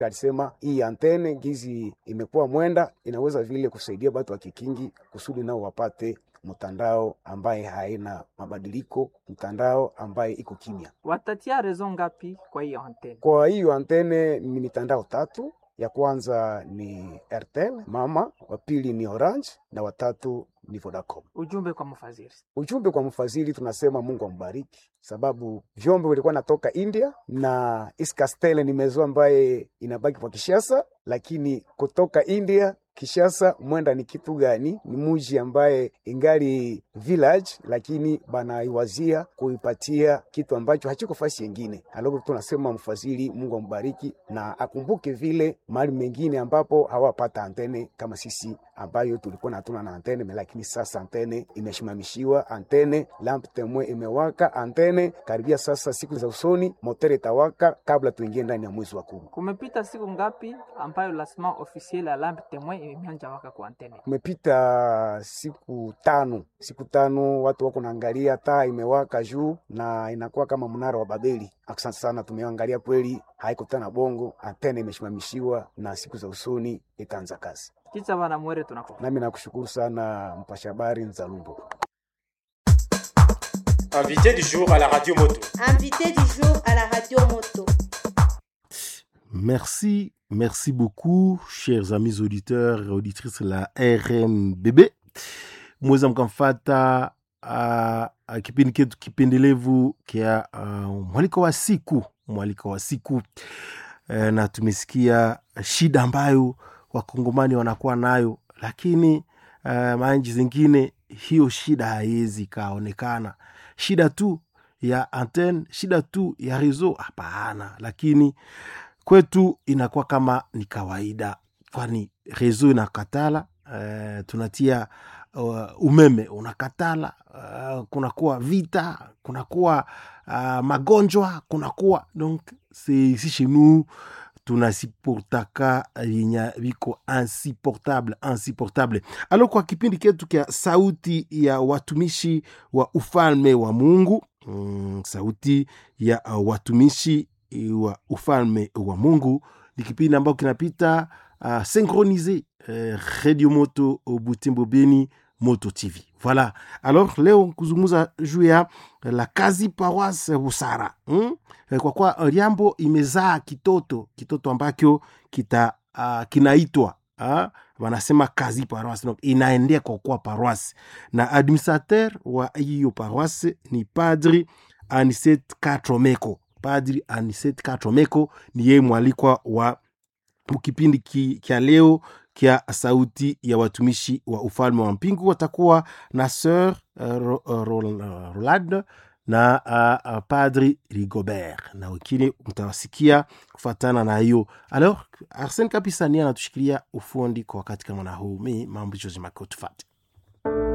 alisema hii antene gizi imekuwa mwenda, inaweza vile kusaidia watu wa Kikingi kusudi nao wapate mtandao ambaye haina mabadiliko, mtandao ambaye iko kimya. Watatia rezo ngapi kwa hiyo antene? Kwa hiyo antene ni mitandao tatu. Ya kwanza ni Airtel mama, wa pili ni Orange na watatu ni Vodacom. Ujumbe kwa mfadhili. Ujumbe kwa mfadhili tunasema Mungu ambariki, sababu vyombo vilikuwa natoka India na Iskastel ni mezo ambaye inabaki kwa Kishasa, lakini kutoka India Kishasa mwenda ni kitu gani? Ni muji ambaye ingali village, lakini banaiwazia kuipatia kitu ambacho hachiko fasi yengine. Alafu tunasema mfadhili, Mungu ambariki na akumbuke vile mahali mengine ambapo hawapata antene kama sisi ambayo tulikuwa natuna na antene, lakini sasa antene imeshimamishiwa, antene lamp temwe imewaka, antene karibia sasa, siku za usoni motere itawaka kabla tuingie ndani ya mwezi wa kumi. Kumepita siku ngapi ambayo lasma officiel ya lampe temoin imeanja waka kwa antene? Kumepita siku tano, siku tano watu wako naangalia taa imewaka juu na inakuwa kama mnara wa Babeli. Asante sana, tumeangalia kweli, haiko tena bongo, antene imeshimamishiwa na siku za usoni itaanza kazi. Kicha bana mwere tunako. Nami nakushukuru sana mpasha habari Nzalumbo. Invité du jour à la radio moto. Invité du jour à la radio moto. Merci, merci beaucoup, chers amis auditeurs et auditrices de la RMBB. Mweza mkamfata uh, uh, kipindi ketu kipendelevu kia uh, mwaliko wa siku mwaliko wa siku uh, na tumesikia shida ambayo wakongomani wanakuwa nayo, lakini uh, manchi zingine hiyo shida haiwezi ikaonekana. Shida tu ya antenne, shida tu ya rezo, hapana, lakini kwetu inakuwa kama ni kawaida, kwani rezo inakatala. Uh, tunatia uh, umeme unakatala. Uh, kunakuwa vita, kunakuwa uh, magonjwa, kunakuwa donc c'est ici chez nous tunasiportaka yenye viko insupportable insupportable. Alo, kwa kipindi ketu kya sauti ya watumishi wa ufalme wa Mungu mm, sauti ya uh, watumishi wa ufalme wa Mungu ni kipindi ambacho kinapita uh, synchronise uh, Radio Moto Butembo Beni Moto TV. Voilà. Alors leo kuzungumza juu ya la kazi paroisse Busara hmm? Kwa kwa Liambo imezaa kitoto kitoto ambacho kita uh, kinaitwa uh, wanasema kazi paroisse donc inaendea kwa kwa paroisse na administrateur wa hiyo paroisse ni padri Aniset Katromeko. Padri Aniset Katromeko ni yeye mwalikwa wa kipindi kya leo kya sauti ya watumishi wa ufalme wa mpingu. Watakuwa na Sir uh, Rolad uh, na uh, uh, Padri Rigobert na wengine mtawasikia kufatana na hiyo. Alors Arsene Kapisa ni anatushikilia ufundi kwa wakati kama na huu. Mi mambo Jose Makotufati